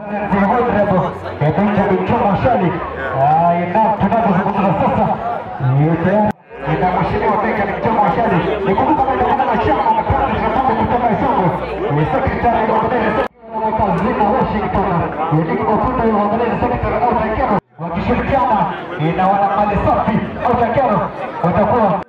Benjamin Choma Shali tunapozungumza sasa ina mheshimiwa Benjamin Choma Shali nikumbuka kwamba kuna chama mapema tunapata kutoka Isongo ni secretary wa Mbele kazini Washington ili kukuta hiyo Mbele secretary au takero wakishirikiana na wana mali safi au takero watakuwa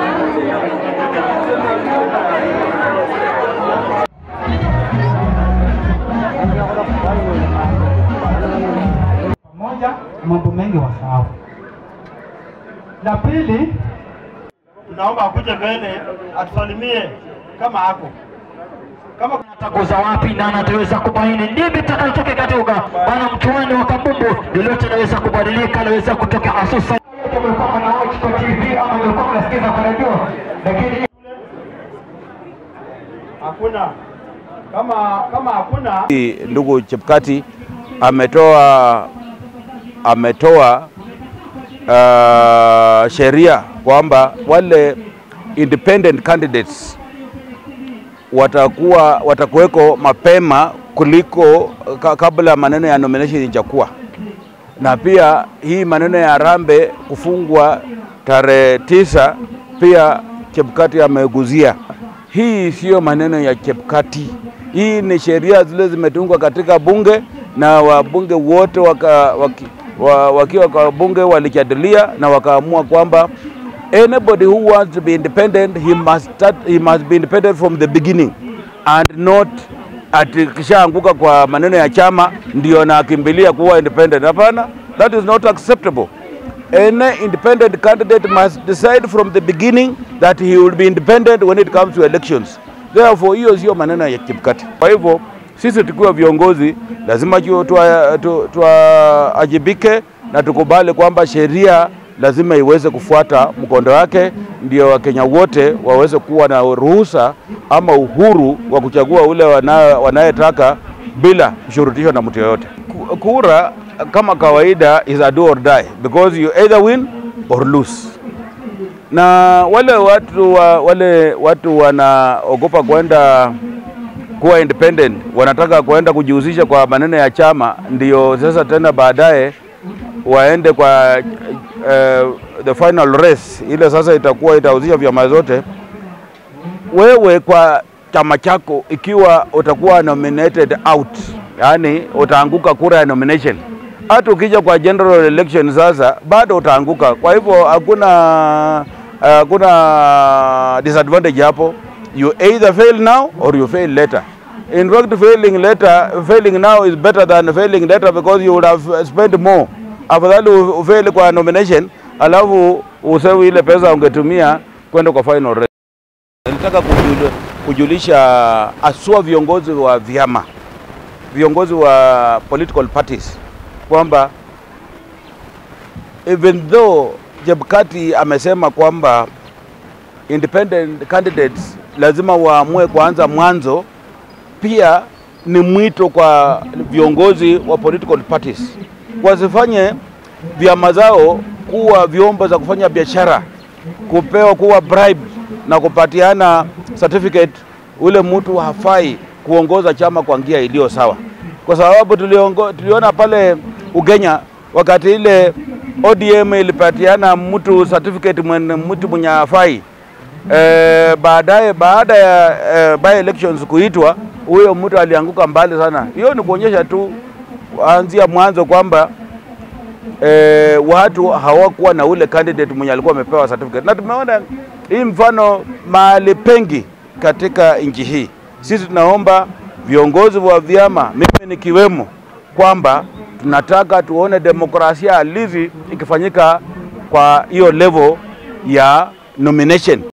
moja mambo mengi wasahau. La pili, tunaomba akuje mbele atusalimie kama ako kama kuna atakuza wapi na anataweza kubaini nini kitakachoke katika bwana mchuano wa kabumbu lolote anaweza kubadilika, anaweza kutoka asusa tumekuwa na watch kwa TV ama nilikuwa mnasikiza kwa redio, lakini hakuna kama kama hakuna Ndugu Chepkati ametoa ametoa uh, sheria kwamba wale independent candidates watakuwa watakuweko mapema kuliko ka, kabla maneno ya nomination ijakuwa, na pia hii maneno ya Harambee kufungwa tarehe tisa pia Chepkati ameguzia. Hii siyo maneno ya Chepkati, hii ni sheria zile zimetungwa katika bunge na wabunge wote waka, waki, wa, wakiwa kwa bunge walijadilia na wakaamua kwamba anybody who wants to be independent he must start, he must be independent from the beginning and not ati kishaanguka kwa maneno ya chama ndio nakimbilia kuwa independent. Hapana, that is not acceptable. Any independent candidate must decide from the beginning that he will be independent when it comes to elections. Therefore, hiyo sio maneno ya Chebukati. Kwa hivyo sisi tukiwa viongozi lazima tuajibike na tukubali kwamba sheria lazima iweze kufuata mkondo wake, ndio Wakenya wote waweze kuwa na ruhusa ama uhuru wa kuchagua ule wanayetaka bila kushurutisho na mtu yoyote. Kura kama kawaida is a do or die because you either win or lose. Na wale watu wa, wale watu wanaogopa kwenda kuwa independent, wanataka kwenda kujihusisha kwa maneno ya chama, ndio sasa tena baadaye waende kwa uh, the final race ile sasa itakuwa itahusisha vyama zote. Wewe kwa chama chako, ikiwa utakuwa nominated out, yani utaanguka kura ya nomination, hata ukija kwa general election sasa bado utaanguka. Kwa hivyo hakuna hakuna disadvantage hapo, you either fail now or you fail later. In fact, failing later, failing now is better than failing later because you would have spent more afadhali ufeli kwa nomination alafu usewi ile pesa ungetumia kwenda kwa final race. Nilitaka kujul, kujulisha asua viongozi wa vyama, viongozi wa political parties kwamba even though Chebukati amesema kwamba independent candidates lazima waamue kuanza mwanzo, pia ni mwito kwa viongozi wa political parties wasifanye vyama zao kuwa vyombo za kufanya biashara, kupewa kuwa bribe na kupatiana certificate. Ule mtu hafai kuongoza chama kwa njia iliyo sawa, kwa sababu tuliongo, tuliona pale Ugenya wakati ile ODM ilipatiana mtu certificate mwen, mtu mwenye hafai e, baadaye baada ya e, by elections kuitwa, huyo mtu alianguka mbali sana. Hiyo ni kuonyesha tu anzia mwanzo kwamba e, watu hawakuwa na ule candidate mwenye alikuwa amepewa certificate, na tumeona hii mfano mahali pengi katika nchi hii. Sisi tunaomba viongozi wa vyama, mimi nikiwemo, kwamba tunataka tuone demokrasia halisi ikifanyika kwa hiyo level ya nomination.